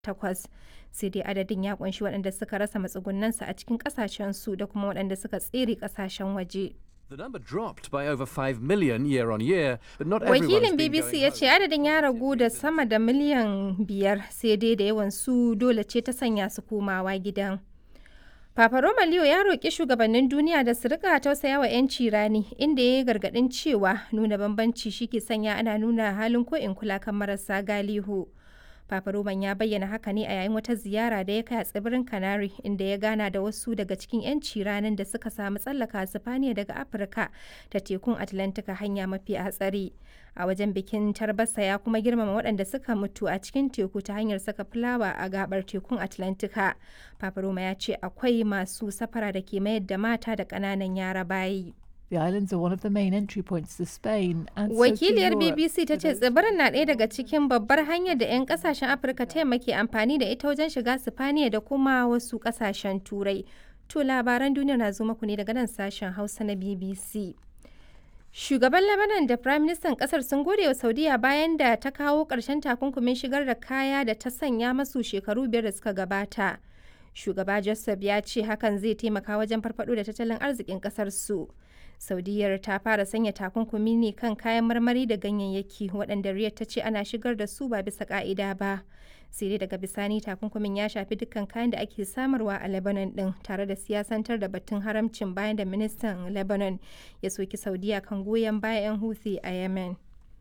takwas sai dai adadin ya kunshi waɗanda suka rasa matsugunansu a cikin ƙasashensu da kuma waɗanda suka tsere ƙasashen waje. The number dropped by over 5 million year on year, but not everyone Wakilin has been BBC going ya home. ce adadin ya ragu da sama da miliyan biyar sai dai da yawan su dole ce ta sanya su komawa gidan. Papa Roma Leo ya roƙi shugabannin duniya da su rika tausaya wa 'yanci rani inda ya yi gargaɗin cewa nuna bambanci shi ke sanya ana nuna halin ko in kula kan marasa galihu. Papa Roman ya bayyana haka ne a yayin wata ziyara da ya kai a tsibirin Canary inda ya gana da wasu daga cikin 'yanci ranin da suka samu tsallaka Sifaniya daga Afirka ta tekun Atlantika hanya mafi hatsari. A wajen bikin tarbasa ya kuma girmama waɗanda suka mutu a cikin teku ta hanyar saka fulawa a gabar tekun Atlantika. Papa Roma ya ce akwai masu safara da ke mayar da mata da ƙananan yara bayi. The islands are one of the main entry points to Spain and so to Wakiliyar Europe. BBC ta ce tsibirin na ɗaya daga cikin babbar hanyar da 'yan kasashen Afirka ta yamma ke amfani da ita wajen shiga Sifaniya da kuma wasu kasashen Turai. To labaran duniya na zo muku ne daga nan sashen Hausa na BBC. Shugaban Lebanon da Prime Minister kasar sun gode wa Saudiya bayan da ta kawo ƙarshen takunkumin shigar da kaya da ta sanya masu shekaru biyar da suka gabata. Shugaba Joseph ya ce hakan zai taimaka wajen farfado da tattalin arzikin kasar su. Saudiyar ta fara sanya takunkumi ne kan kayan marmari da ganyayyaki waɗanda Riyadh ta ce ana shigar da su ba bisa ka'ida ba. Sai dai daga bisani takunkumin ya shafi dukkan kayan da ake samarwa a Lebanon ɗin tare da siyasantar da batun haramcin bayan da ministan Lebanon ya soki Saudiya kan goyon bayan 'yan Houthi a Yemen.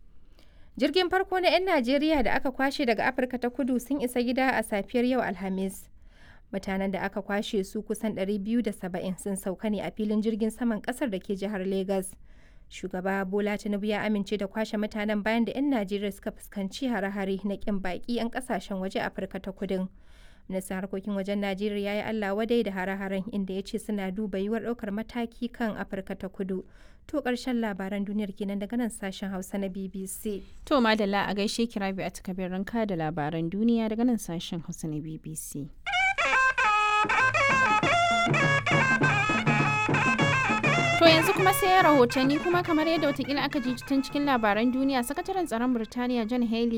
Jirgin farko na 'yan Najeriya da aka kwashe daga Afirka ta kudu sun isa gida a safiyar yau Alhamis. mutanen da aka kwashe su kusan 270 sun sauka ne a filin jirgin saman kasar da ke jihar Legas. Shugaba Bola Tinubu ya amince da kwashe mutanen bayan da 'yan Najeriya suka fuskanci hare-hare na kin baki 'yan kasashen waje Afirka ta kudin. Ministan harkokin wajen Najeriya ya yi Allah wadai da hare-haren inda ya ce suna duba yiwuwar ɗaukar mataki kan Afirka ta kudu. To ƙarshen labaran duniyar kenan daga nan sashen Hausa na BBC. To madalla a gaishe kirabi a takabin ranka da labaran duniya daga nan sashen Hausa na BBC. To yanzu kuma sai rahotanni kuma kamar yadda watakila aka ji tun cikin labaran duniya sakataren tsaron Birtaniya John Haley